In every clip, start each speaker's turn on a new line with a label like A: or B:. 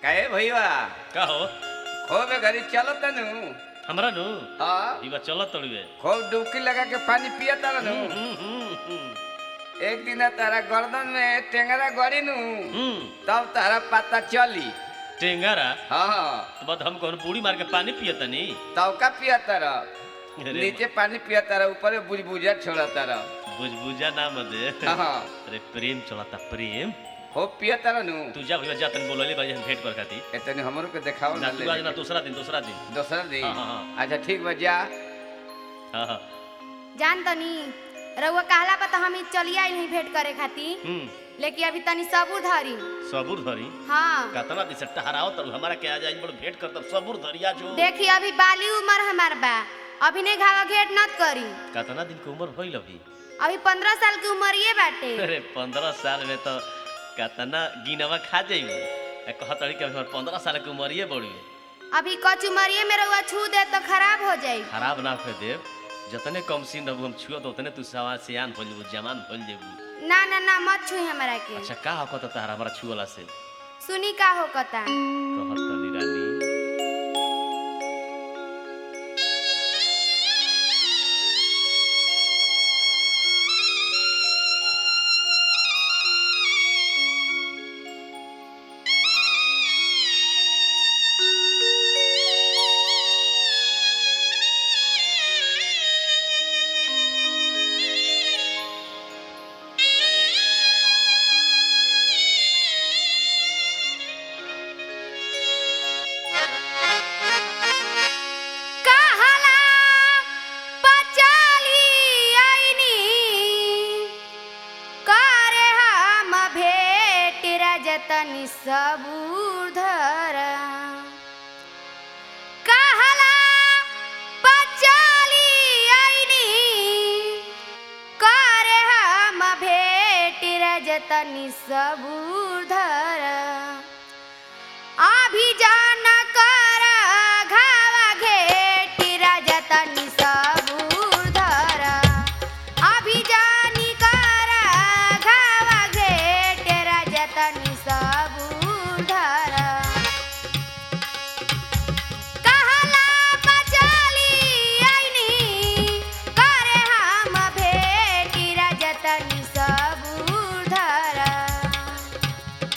A: काहे भैया
B: का हो
A: खूब घरी चलो तनु
B: हमरा नु
A: हाँ
B: इवा चलत तड़िवे
A: खूब डुबकी लगा के पानी पिया तारा नु एक दिन तारा गर्दन में टेंगरा गड़ी नु तब तारा पता चली
B: टेंगरा
A: हाँ हाँ
B: तो बाद हम कौन बूढ़ी मार के पानी पियतनी
A: तब का पिया तारा
B: अरे
A: नीचे पानी पिया तारा ऊपर बुझबुझा छोड़ा तारा
B: बुझबुझा ना मदे
A: हाँ हाँ
B: अरे प्रेम चलता प्रेम
A: खूब पिया तारा नु
B: तू जा भैया जा तन बोलले भाई हम भेंट कर खाती
A: एतने हमरो के देखाओ
B: ना
A: ना
B: तू आज ना दूसरा दिन दूसरा दिन
A: दूसरा दिन
B: हाँ, हाँ, हाँ।
A: अच्छा ठीक बा जा
B: हाँ हाँ
C: जान तनी रउआ कहला पर तो हम ई चलिए आइल हई भेंट करे खातिर
B: हम्म
C: लेकिन अभी तनी सबूर धरी
B: सबूर धरी
C: हाँ
B: कतना दिन से टहराओ तब हमारा के आ जाए बड़ भेंट कर तब सबूर धरिया जो
C: देखी अभी बाली उम्र हमार बा अभी नहीं घावा घेट नत करी
B: कतना दिन के उम्र होइल अभी
C: अभी पंद्रह साल की उम्र ये बाटे
B: अरे पंद्रह साल में तो कतना गिनवा खा जाइबू कहतड़ी कि हमार पंद्रह साल के उम्र बढ़ी
C: अभी कच उमरिए में रउआ छू दे तो खराब हो जाई
B: खराब ना कर देव जतने कम सीन रहू हम छुआ तो उतने तू सवा सियान भइल जेबू जवान भइल जेबू
C: ना ना ना मत छुई हमरा के
B: अच्छा का हो कत तारा हमारा छुअला से
C: सुनी का हो कता
B: कहत तनी रानी
C: कहला पचाली आईनी करे हम भेट रजतनी सबूर धर कहला पचाली आईनी करे हम भेट रजतनी सबूर धर अभी जान कर घावा घेटी रजतनी सबूर धर अभी जानी कर घावा घेट रजतनी सबूर धर कहला बचाली आईनी करे हम भेटी रजतनी सबूर धर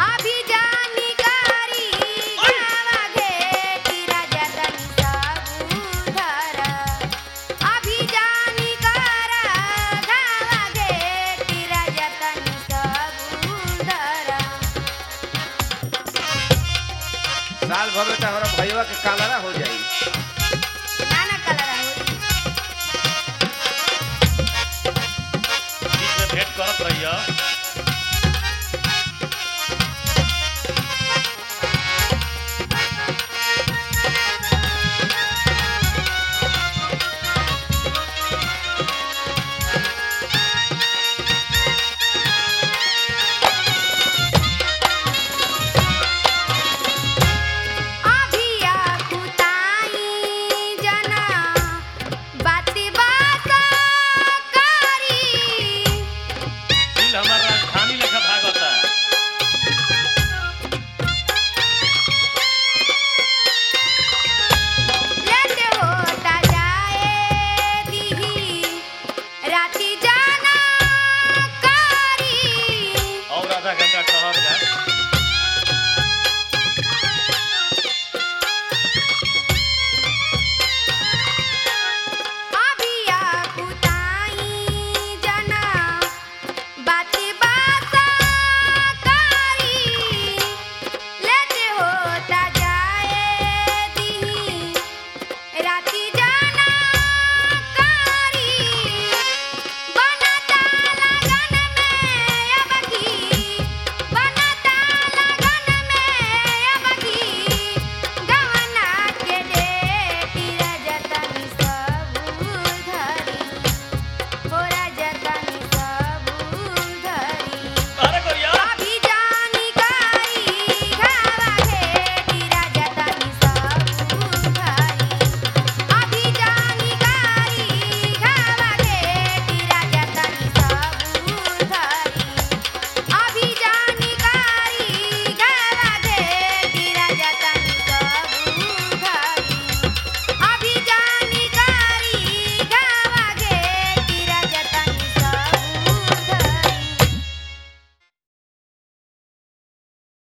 C: अभी जानी कारी गावा घेटी राजा तनी सबूधर अभी जानी कारा गावा घेटी राजा तनी सबूधर
A: साल भर में तो हमारा भैया के कालरा हो जाई
C: नाना कलर होई
B: बीच में भेंट करत रहिए